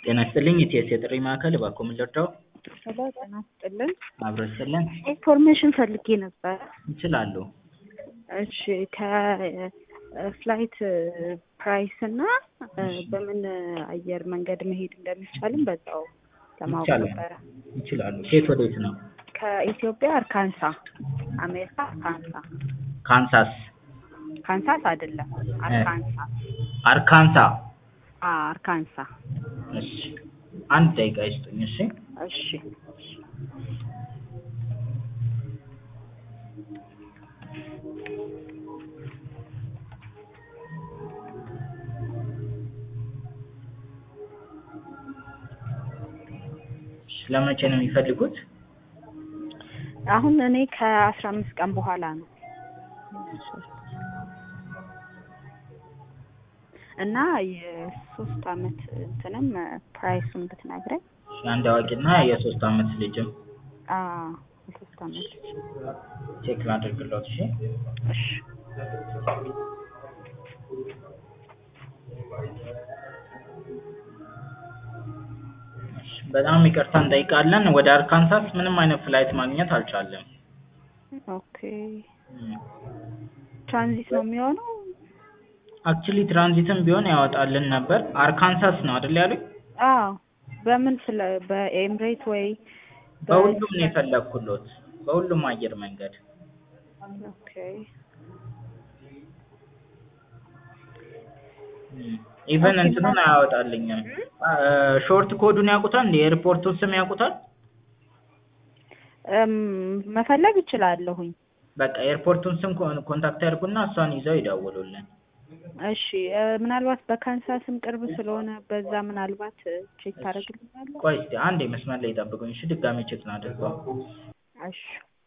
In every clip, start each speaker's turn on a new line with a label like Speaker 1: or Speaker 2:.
Speaker 1: ጤና ይስጥልኝ ኢቲኤስ የጥሪ ማዕከል እባክዎ ምን ልርዳዎ?
Speaker 2: ሄሎ ጤና ይስጥልን።
Speaker 1: አብሮ ይስጥልን።
Speaker 2: ኢንፎርሜሽን ፈልጌ ነበር።
Speaker 1: ይችላሉ።
Speaker 2: እሺ ከፍላይት ፕራይስ እና በምን አየር መንገድ መሄድ እንደሚቻልም በዛው ለማወቅ
Speaker 1: ይቻላል።
Speaker 2: ነበረ።
Speaker 1: ይችላሉ። ከየት ወዴት ነው?
Speaker 2: ከኢትዮጵያ አርካንሳ አሜሪካ አርካንሳ
Speaker 1: ካንሳስ፣
Speaker 2: ካንሳስ አይደለም አርካንሳ
Speaker 1: አርካንሳ።
Speaker 2: አ አርካንሳ
Speaker 1: እሺ አንድ ደቂቃ ይስጡኝ። እሺ
Speaker 2: እሺ
Speaker 1: እሺ፣ ለመቼ ነው የሚፈልጉት?
Speaker 2: አሁን እኔ ከአስራ አምስት ቀን በኋላ ነው እና የሶስት አመት እንትንም ፕራይሱን ብትነግረኝ
Speaker 1: እሺ፣ አንድ አዋቂና የሶስት አመት ልጅም
Speaker 2: አ የሶስት አመት
Speaker 1: ቼክ ላድርግልዎት። እሺ
Speaker 2: እሺ
Speaker 1: እሺ፣ በጣም ይቅርታ እንጠይቃለን። ወደ አርካንሳስ ምንም አይነት ፍላይት ማግኘት አልቻለም።
Speaker 2: ኦኬ ትራንዚት ነው የሚሆነው
Speaker 1: አክቹሊ ትራንዚትም ቢሆን ያወጣልን ነበር። አርካንሳስ ነው አይደል ያሉኝ?
Speaker 2: አዎ በምን ስለ በኤምሬት ወይ
Speaker 1: በሁሉም ነው የፈለግኩሎት፣ በሁሉም አየር መንገድ።
Speaker 2: ኦኬ
Speaker 1: ኢቨን እንትኑን አያወጣልኝም። ሾርት ኮዱን ያውቁታል? እንደ የኤርፖርቱን ስም ያውቁታል?
Speaker 2: እም መፈለግ እችላለሁኝ።
Speaker 1: በቃ ኤርፖርቱን ስም ኮን- ኮንታክት ያድርጉና እሷን ይዘው ይደውሉልን።
Speaker 2: እሺ እ ምናልባት በካንሳስም ቅርብ ስለሆነ በዛ ምናልባት ቼክ ታደርግልኛለህ?
Speaker 1: ቆይ እስኪ አንዴ መስመር ላይ ይጠብቁኝ። እሺ ድጋሜ ቼክ ላድርገው።
Speaker 2: እሺ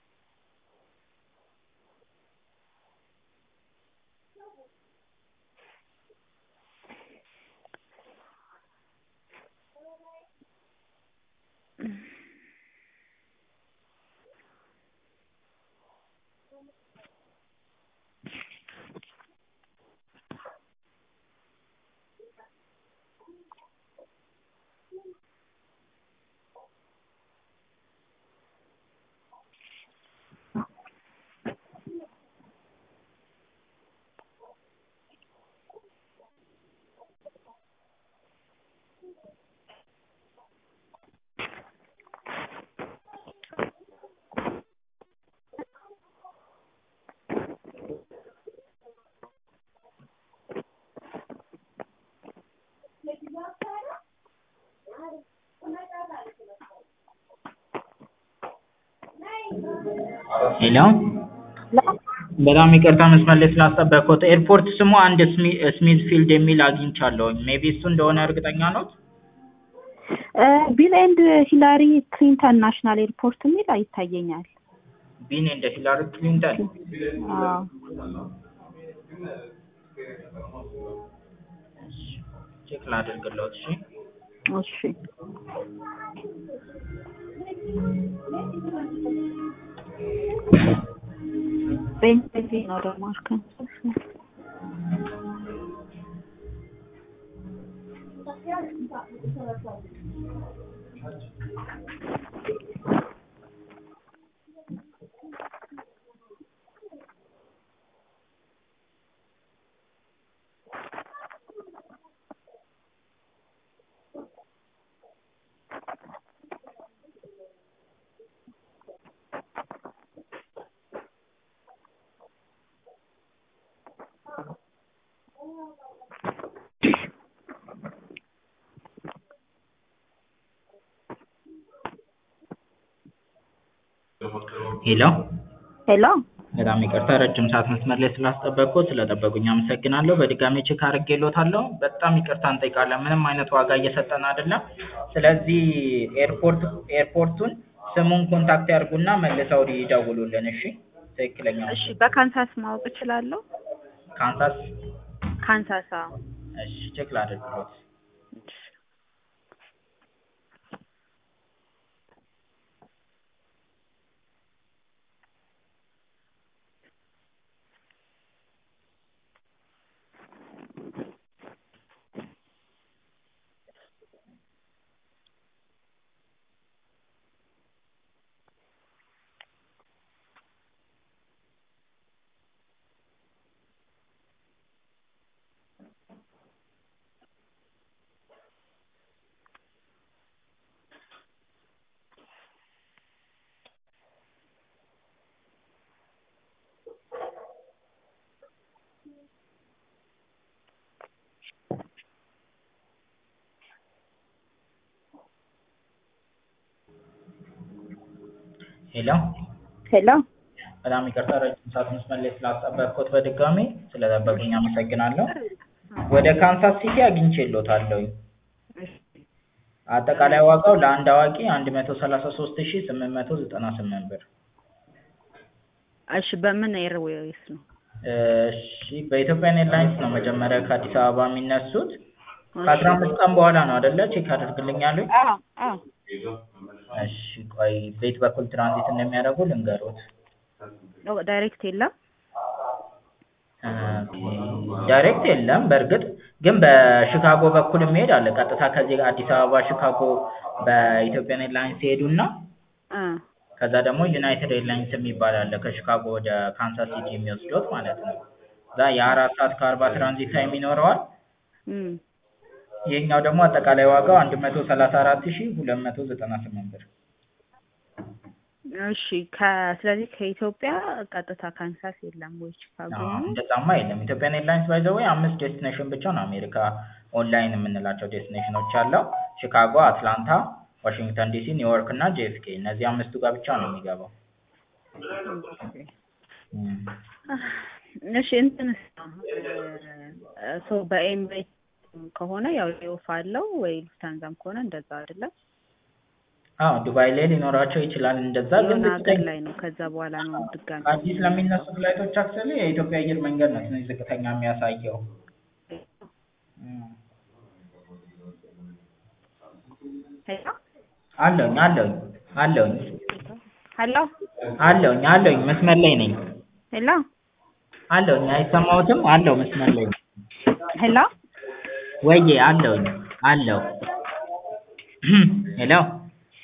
Speaker 1: ሄሎ በጣም ይቅርታ መስመር ላይ ስላስጠበቅኩት። ኤርፖርት ስሙ አንድ ስሚ ስሚዝ ፊልድ የሚል አግኝቻለሁኝ። ሜቢ እሱ እንደሆነ እርግጠኛ ኖት?
Speaker 2: እ ቢል ኤንድ ሂላሪ ክሊንተን ናሽናል ኤርፖርት የሚል ይታየኛል።
Speaker 1: ቢን እንደ ሂላሪ ክሊንተን
Speaker 2: አዎ
Speaker 1: ቼክ ላድርግልዎት። እሺ
Speaker 2: እሺ በእንግሊዝ ነው ደግሞ አርካንሳስ
Speaker 1: ሄሎ
Speaker 2: ሄሎ
Speaker 1: በጣም ይቅርታ ረጅም ሰዓት መስመር ላይ ስላስጠበቅኩት፣ ስለጠበቁኝ አመሰግናለሁ። በድጋሜ ቼክ አድርጌልዎታለሁ። በጣም ይቅርታ እንጠይቃለን። ምንም አይነት ዋጋ እየሰጠን አይደለም። ስለዚህ ኤርፖርት ኤርፖርቱን ስሙን ኮንታክት ያድርጉና መልሰው ይደውሉልን። እሺ ትክክለኛ
Speaker 2: እሺ በካንሳስ ማወቅ እችላለሁ?
Speaker 1: ካንሳስ።
Speaker 2: ካንሳስ አዎ
Speaker 1: እሺ ቼክ ላድርግልዎት።
Speaker 2: እሺ
Speaker 1: ሄሎ
Speaker 2: ሄሎ
Speaker 1: በጣም ይቅርታ ረጅም ሰዓት መስመር ላይ ስላስጠበቅኩት በድጋሚ ስለጠበቁኝ አመሰግናለሁ። ወደ ካንሳስ ሲቲ አግኝቼልዎታለሁ። አጠቃላይ ዋጋው ለአንድ አዋቂ አንድ መቶ ሰላሳ ሶስት ሺ ስምንት መቶ ዘጠና ስምንት ብር።
Speaker 2: እሺ በምን ኤርዌይስ ነው?
Speaker 1: እሺ በኢትዮጵያን ኤርላይንስ ነው መጀመሪያ ከአዲስ አበባ የሚነሱት። ከአስራ አምስት ቀን በኋላ ነው አይደለ? ቼክ አድርግልኛለሁ።
Speaker 2: አዎ አዎ
Speaker 1: እሺ ቆይ ቤት በኩል ትራንዚት እንደሚያደርጉ ልንገሮት።
Speaker 2: ኦ፣ ዳይሬክት የለም።
Speaker 1: ዳይሬክት የለም። በእርግጥ ግን በሺካጎ በኩል የሚሄድ አለ። ቀጥታ ከዚህ አዲስ አበባ ሺካጎ በኢትዮጵያን ኤርላይንስ ይሄዱና
Speaker 2: እ
Speaker 1: ከዛ ደግሞ ዩናይትድ ኤርላይንስ የሚባል አለ ከሺካጎ ወደ ካንሳስ ሲቲ የሚወስዱት ማለት ነው። እዛ የአራት ሰዓት ከአርባ ትራንዚት ታይም ይኖረዋል።
Speaker 2: እም
Speaker 1: ይሄኛው ደግሞ አጠቃላይ ዋጋው አንድ መቶ ሰላሳ አራት ሺ ሁለት መቶ ዘጠና ስምንት ብር።
Speaker 2: እሺ ከ ስለዚህ ከኢትዮጵያ ቀጥታ ካንሳስ የለም ወይ ቺካጎ
Speaker 1: አዎ፣
Speaker 2: ነው?
Speaker 1: እንደዛማ የለም። ኢትዮጵያን ኤርላይንስ ባይ ዘ ዌይ አምስት ዴስቲኔሽን ብቻ ነው አሜሪካ ኦንላይን የምንላቸው ዴስቲኔሽኖች አለው። ሺካጎ፣ አትላንታ፣ ዋሽንግተን ዲሲ፣ ኒውዮርክ እና ጄኤፍኬ እነዚህ አምስቱ ጋር ብቻ ነው የሚገባው። እም።
Speaker 2: እሺ እንትንስ ሶ በኤምሬት ከሆነ ያው ሌኦፍ አለው ወይ ሉፍታንዛም ከሆነ እንደዛ አይደለም።
Speaker 1: አዎ ዱባይ ላይ ሊኖራቸው ይችላል። እንደዛ ግን
Speaker 2: የሆነ ሀገር
Speaker 1: ዝቅተኛ
Speaker 2: ላይ ነው። ከዛ በኋላ ነው ድጋሚ
Speaker 1: አዲስ ለሚነሱ ፍላይቶች አክቹዋሊ የኢትዮጵያ አየር መንገድ ነው ትንሽ ዝቅተኛ የሚያሳየው። እም።
Speaker 2: ሄሎ
Speaker 1: አለሁኝ አለሁኝ አለሁኝ
Speaker 2: ሄሎ
Speaker 1: አለሁኝ አለሁኝ መስመር ላይ ነኝ
Speaker 2: ሄሎ
Speaker 1: አለሁኝ አይሰማዎትም? አለሁ መስመር ላይ ነኝ።
Speaker 2: ሄሎ
Speaker 1: ወዬ አለሁኝ አለሁ ሄሎ